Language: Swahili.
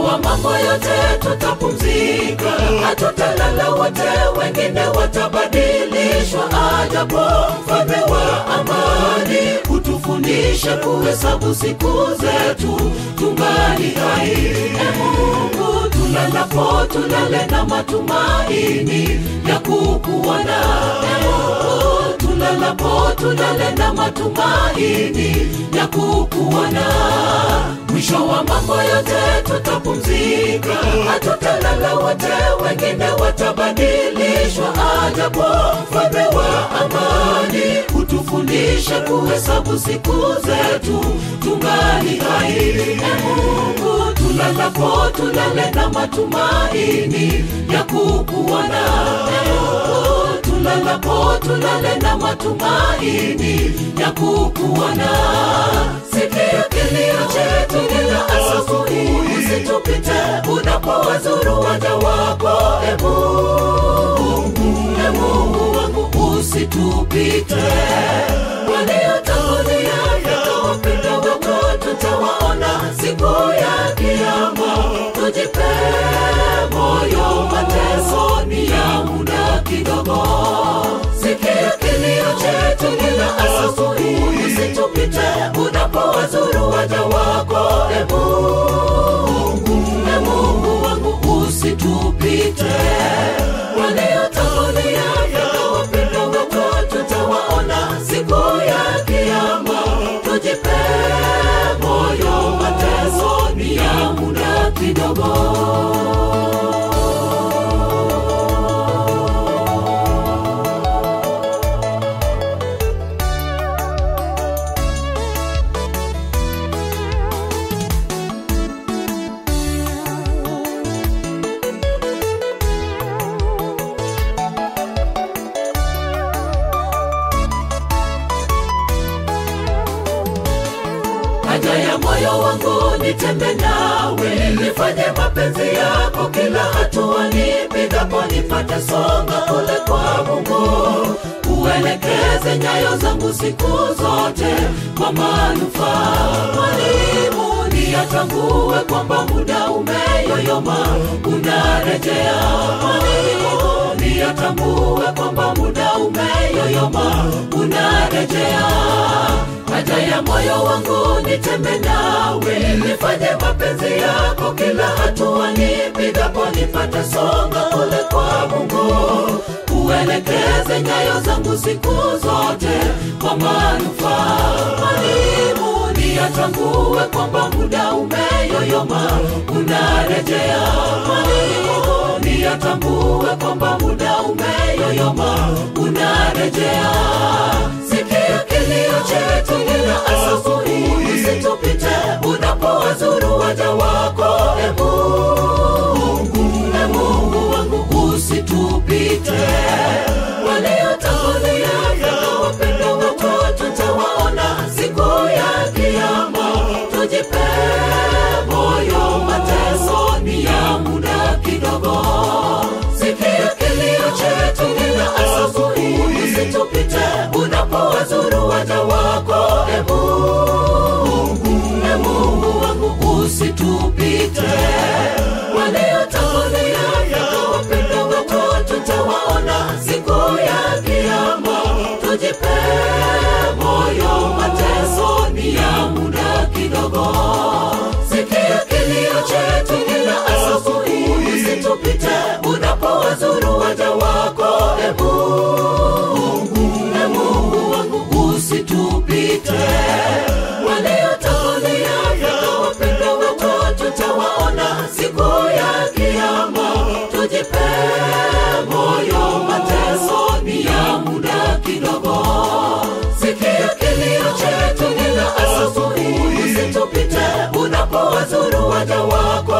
wa mambo yote tutapumzika, hatutalala wote, wengine watabadilishwa. Ajapo mfalme wa amani kutufundisha kuhesabu siku zetu tungali hai. E Mungu, tulalapo tulale na matumaini ya kukuona. E Mungu, tulalapo tulale na matumaini ya kukuona. Mwisho wa mambo yote tutapumzika, hatutalala wote, wengine watabadilishwa. Ajapo mfalme wa amani kutufundisha kuhesabu siku zetu tungali hai. E Mungu, tulalapo tulale na matumaini ya kukuona. E Mungu, tulalapo tulale na matumaini ya kukuona. Sikia kilio chetu kila asubuhi, usitupite unapowazuru waja wako. E Mungu, e Mungu wangu, usitupite. Waliotangulia katika wapendo wako tutawaona siku ya Kiyama. Tujipe moyo, mateso ni ya muda kidogo. Sikia kilio chetu kila asubuhi, usitupite unapowazuru waja wako. E Mungu, e Mungu wangu, usitupite. Waliotangulia katika wapendo wako tutawaona siku ya Kiyama. Tujipe moyo, mateso ni ya muda kidogo. haja ya moyo wangu nitembe nawe, nifanye mapenzi yako kila hatua nipigapo, nipate songa kule kwa Mungu, uelekeze nyayo zangu siku zote kwa manufaa. Mwalimu, niyatambue kwamba muda umeyoyoma, unarejea. Mwalimu, niyatambue kwamba muda umeyoyoma, unarejea haja ya moyo wangu nitembe nawe, nifanye mapenzi yako kila hatua nipigapo, nipate songa kule kwa Mungu, uelekeze nyayo zangu siku zote kwa manufaa. Mwalimu, niyatambue kwamba muda umeyoyoma, unarejea. Mwalimu, niyatambue kwamba muda umeyoyoma, unarejea. Sikia kilio chetu kila asubuhi, usitupite unapowazuru waja wako. E Mungu, e Mungu wangu, usitupite. Waliotangulia katika wapendo wako tutawaona siku ya Kiyama. Tujipe moyo, mateso ni ya muda kidogo. Sikia kilio chetu kila asubuhi, usitupite unapowazuru waja wako. E Mungu, e Mungu wangu, usitupite. Waliotangulia katika wapendo wako tutawaona siku ya Kiyama. Tujipe moyo, mateso ni ya muda kidogo. Sikia kilio chetu kila asubuhi, usitupite unapowazuru waja wako. E Mungu, e Mungu wangu, usitupite. Waliotangulia katika wapendo wako tutawaona siku ya Kiyama. Tujipe moyo, mateso ni ya muda kidogo. Sikia kilio chetu kila asubuhi, usitupite unapowazuru waja wako.